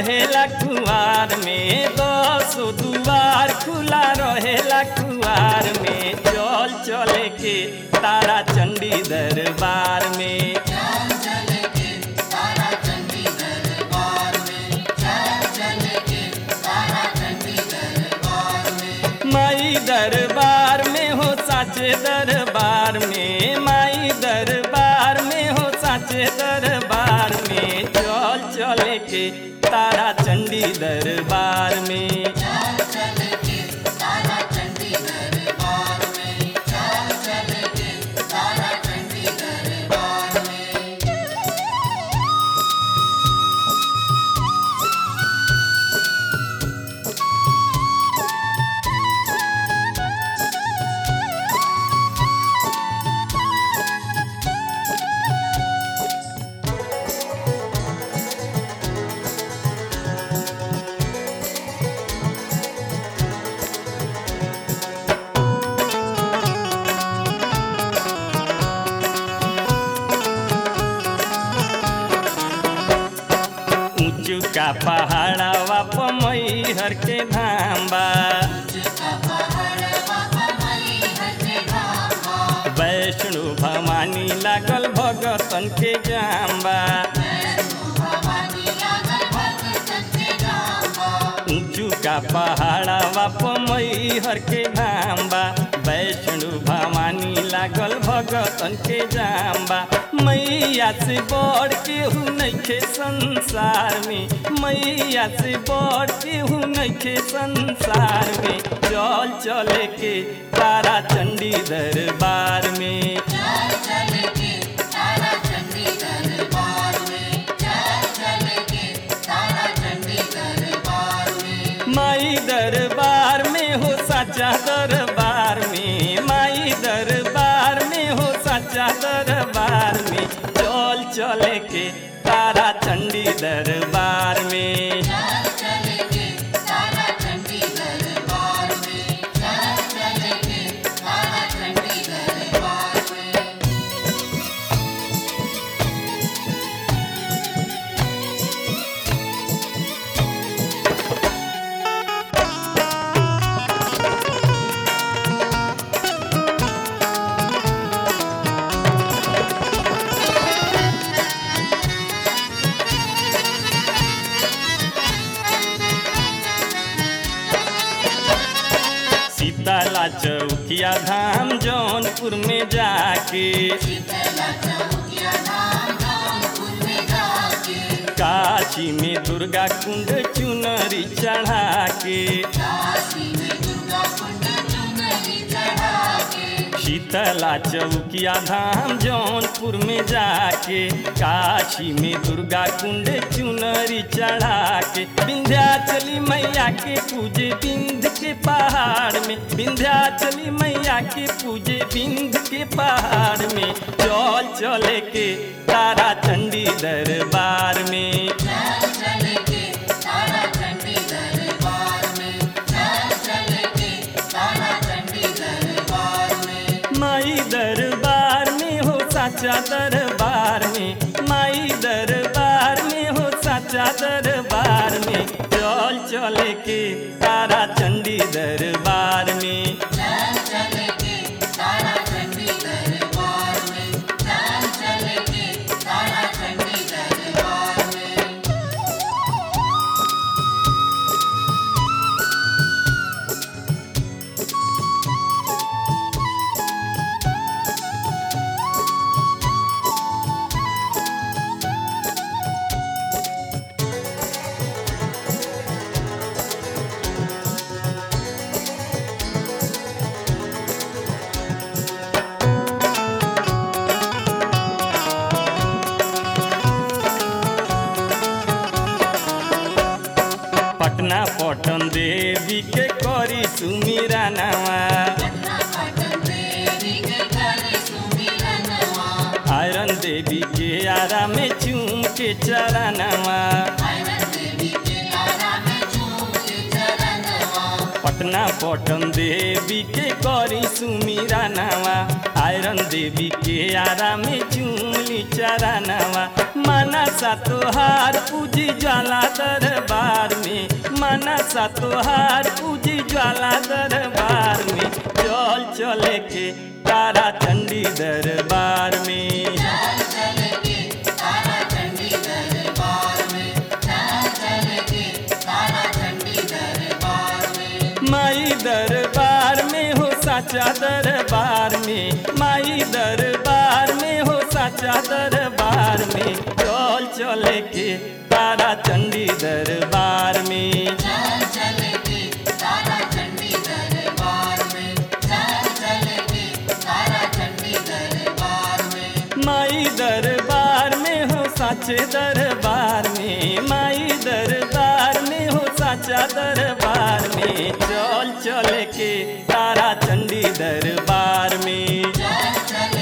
रहेला कुआर में दसो दुआर खुला रहेला कुआर में चल चले के तारा चंडी दरबार में चल चल के तारा चंडी दरबार में चल चल के तारा चंडी दरबार में माई दरबार में हो साचे दरबार में माई दरबार में हो साचे दरबार में चल चले के तारा चंडी दरबार में चल चल के तारा चंडी दरबार में चल चल के तारा चंडी दरबार में ऊंचू का पहाड़ावा पमई हर के धाम बा का पहाड़ बाबा मई हटे धामा वैष्णो भवानी लागल भगतन के जाम बा वैष्णो भवानी लागल भगतन के धामा ऊंचू का पहाड़ावा पमई हर के धाम बा वैष्णो भवानी लागल भगतन के जाम बा मैया से बड़ केहू नइखे संसार में मैया से बड़ केहू नइखे संसार में चल चले के तारा चंडी दरबार में चल चल के तारा चंडी दरबार में चल चल के तारा चंडी दरबार में माई दरबार में हो साचा दरबार में माई दरबार में हो साचा दरबार में चल चले के तारा चंडी दरबार में चल चल के तारा चंडी दरबार में चल चल के तारा चंडी दरबार में सीताला चौकिया धाम जौनपुर में जाके शीतला चौकिया धाम जौनपुर में जाके काशी में दुर्गा कुंड चुनरी चढ़ा के काशी में दुर्गा कुंड चुनरी चढ़ा के शीतला चौकिया धाम जौनपुर में जाके काशी में दुर्गा कुंड चुनरी चढ़ा के विंध्याचली मैया के पूजे बिंद के पहाड़ में विंध्याचली मैया के पूजे बिंद के पहाड़ में चल चले के तारा चंडी दरबार में चल चल के तारा चंडी दरबार में चल चल के तारा चंडी दरबार में माई दरबार में हो साचा दरबार में माई दरबार में हो साचा दरबार में चल चले के तारा चंडी दरबार में चल चल के तारा चंडी दरबार में चल चल के तारा चंडी दरबार में पटना पटन देवी के करी सुमीरा नवा पटना पटन देवी के करे सुमिरनवा आयरन देवी के आरा में चूम के चरणवा आयरन देवी के लारा में झूम के चरणवा पटना पटन देवी के करी सुमीरा नावा आयरन देवी के आरा में चूली चरानावा माना सा तोहार पूजी ज्वाला दरबार में माना सा तोहार पूजी ज्वाला दरबार में चल चले के तारा चंडी दरबार में चल चल के तारा चंडी दरबार में चल चल के तारा चंडी दरबार में माई दरबार में हो साचा दरबार में माई दरबार में हो साचा दरबार में चल चले के तारा चंडी दरबार में चल चल के तारा चंडी दरबार में चल चल के तारा चंडी दरबार में माई दरबार में हो साचे दरबार में माई दरबार में हो साचा दरबार में चल चल के तारा चंडी दरबार में चल चल